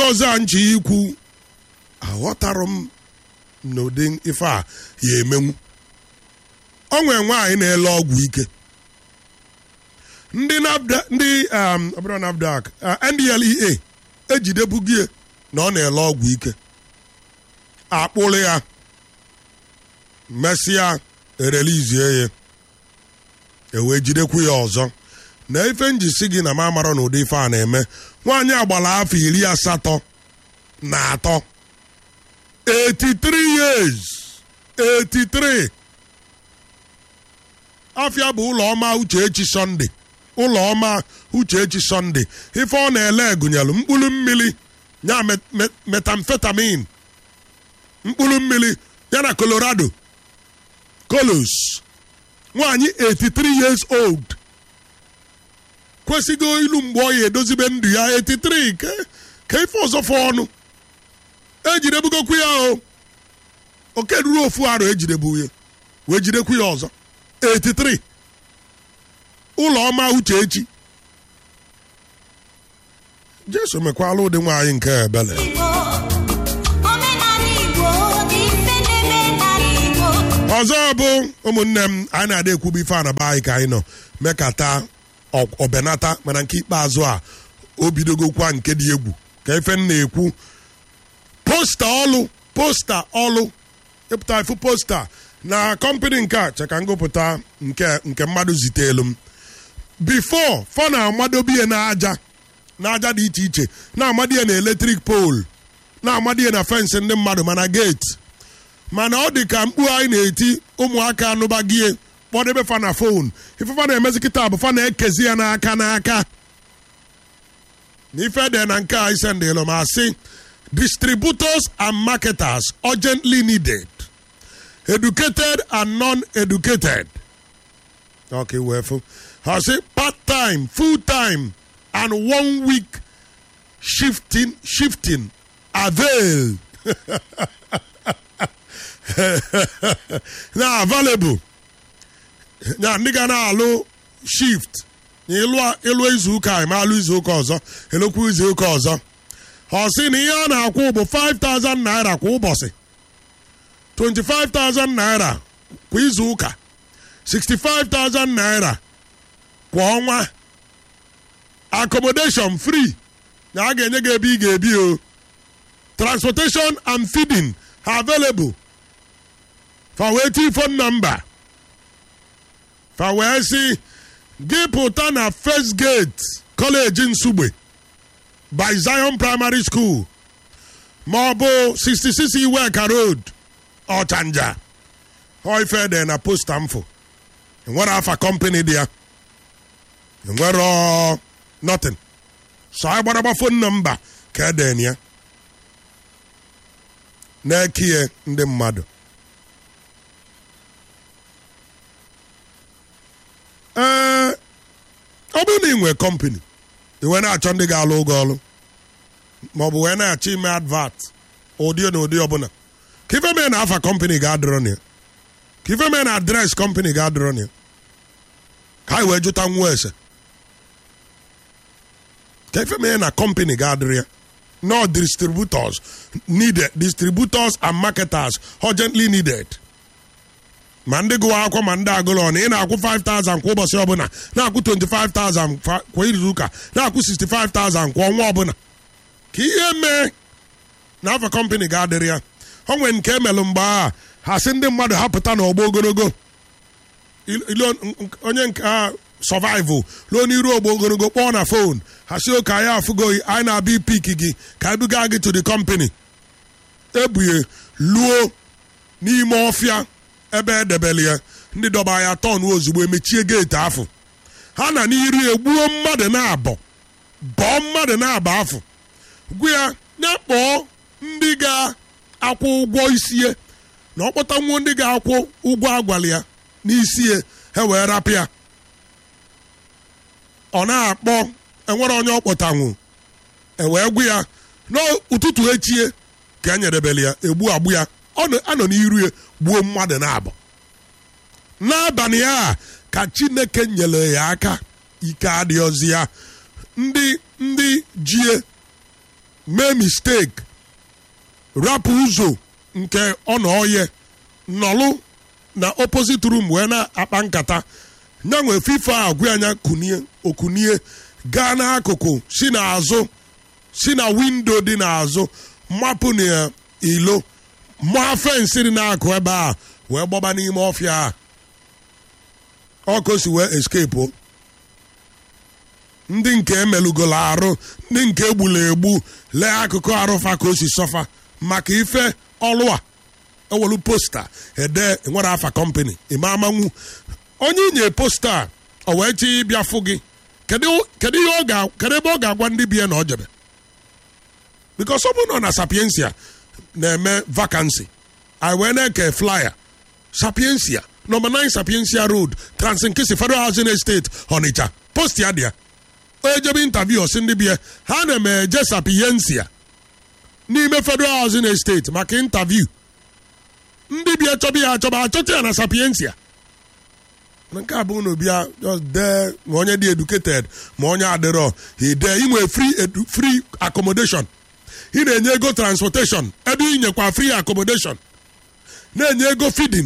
ọzọ a nchi ikwu aghọtarụ m n'ụdị ife a ya emenwu o nwere nwaanyị na-ele ọgwụ ike ndị NAFDA- ndị um, ọ bụrụ NAFDAC uh, NDLEA ejidebugie na ọ na-ele ọgwụ ike akpụrụ ya mesịa erelizie ya ewee jidekwu ya ọzọ na ife njisi gị na m amarọ na ụdị ife a na-eme nwaanyị agbara afọ iri asatọ na atọ 83 years 83 afịa bụ ụlọọma uchechi sọnde ụlọọma uchechi sọnde ife ọ na-ele gụnyere mkpụrụ mmiri ya met- met- metamfetamin mkpụrụ mmiri ya na colorado kolos nwaanyị 83 years old kwesịgo ilu mgbe ọ ya edozibe ndụ ya 83 ke ka ife ọzọ fọ ọnụ ejidebugokwu ya o oke ruru ofu arụ ejidebu ya wee jidekwu ya ọzọ 83 ụlọọma uchechi jesu mekwala ụdị nwaanyị nke ebele Igbo, omenala Igbo dị mfe n'omenala Igbo. ọzọ bụ ụmụnne m anyị na-ada ekwubu ife a na be anyị ka anyị nọ mekata ọ- ọbenata mana nke ikpeazụ a o bidogokwa nke dị egwu ka ife m na-ekwu posta ọlụ posta ọlụ ịpụta ifu posta na kọmpani nke a cheka ngụpụta nke nke mmadụ zitelu m bifo fọ na-amadobie n'aja n'aja dị iche iche na-amadie na eletrik pol na-amadie na fensị ndị mmadụ mana geeti mana ọ dị ka mkpu anyị na-eti ụmụaka anụbagie kpọdebe fa na fon ifefa na-emezi kịta bụ fa na-ekezi ya n'aka n'aka na ife dị na nke a isendịlụ ma sị distributors and marketers urgently needed educated and non-educated okay wefu ha sị part time full time and one week shifting shifting avail na available na ndị ga na-alụ shift na ịlụ ịlụ izu ụka ma alụ izu ụka ọzọ elekwu izu ụka ọzọ ọ sị na ihe a na-akwụ bụ 5000 naira kwa ụbọchị 25000 naira kwa izu ụka 65000 naira kwa ọnwa accommodation free na a ga-enye gị ebe ị ga-ebi o transportation and feeding are available fa wee tii phone number fa wee sị gị pụta na first gate college nsugbe by zion primary school ma ọ bụ 66 iweka road ọchanja ọ ife dị na posta mfụ enwere afa company dị ya enwere ọ nothing so anyị gbaragba phone number ka eden ya na-ekie ndị mmadụ ee ọ bụrụ na ị nwee kọmpani iwe na-achọ ndị ga-alụ ụgwọ ọrụ maọbụ wee na-achọ ime advat ụdị na ụdị ọbụla ka ife mee na afa kọmpani ga-adịrọ na ya ka ife mee na adres kọmpani ga-adịrọ na ya ka anyị wee jụta nwa ese ka ife mee na kọmpani ga-adịrị ya no distributors needed distributors and marketers urgently needed ma ndị gụwa akwụkwọ ma ndị agụlọ na ị na-akwụ 5000 kwa ụbọchị ọbụla na-akwụ 25000 fa- kwa izu ụka na-akwụ 65000 kwa ọnwa ọbụla ka ihe mee na afa kọmpani ga-adịrị ya o nwere nke emelụ mgbe a ha sị ndị mmadụ hapụta n'ọgbọ ogologo Il- ilo- n- onye nke a survival ruo n'iru ogbo ogologo kpọọ na fon ha si oke anyị afụgoghị anyị na-abịa ipik gị ka anyị buga gị to the company ebughe luo n'ime ọfịa ebe edebele ya ndị dọba ya tọn ozugbo emechie geeti afọ ha na n'iru egbuo mmadụ na-abọ bọọ mmadụ na-abọ afọ gwa ya ya kpọọ ndị ga-akwụ ụgwọ isie na ọkpọta nwuo ndị ga-akwụ ụgwọ agwala ya n'isie ha wee rapụ ya ọ na-akpọ enwere onye ọkpọtanwu ewee gwa ya n'ụtụtụ echie ka e nyerebele ya egbu agbụ ya ọ nọ- anọ n'iru ya gbuo mmadụ na-abọ n'abalị a ka chineke nyere ya aka ike adịghịzi ya ndị ndị jie mee mistake rapụ ụzọ nke ọ na oye nọlụ na opposite room wee na-akpa nkata ya nwee fifa agwụ anya kunie okunie gaa n'akụkụ si n'azụ si na windo dị n'azụ mapụ na ilo maa fensị dị n'akụ ebe a wee gbaba n'ime ọfịa a ọkụ si wee escape o. ndị nke emelugolo arụ ndị nke egbula egbu lee akụkụ arụfa ka o si sọfa maka ife ọlụ a ewelu posta ede nwere afa kọmpani ime amanwu onye inye posta a, o wee chi ịbịa fụ gị kedu kedu ihe ọ ga kedu ebe ọ ga-agwa ndị bie na ọ jebe bikos ọ bụ nọ na sapiensia na-eme vakansi anyị wee na-eke flyer sapiensia nọmba 9 sapiensia road transinkisi federal housing estate onitsha post ya dị ya onye jebe interview ọsị ndị bie ha na-eme eje sapiensia n'ime federal housing estate maka interview ndị bịa chọba ya achọba achọta ya na sapiensia nke a bụ na bịa just dee ma onye dị educated ma onye adịrọ ide inwe free edu, free accommodation ị na-enye ego transportation ebe ị nyekwa free accommodation na-enye ego feeding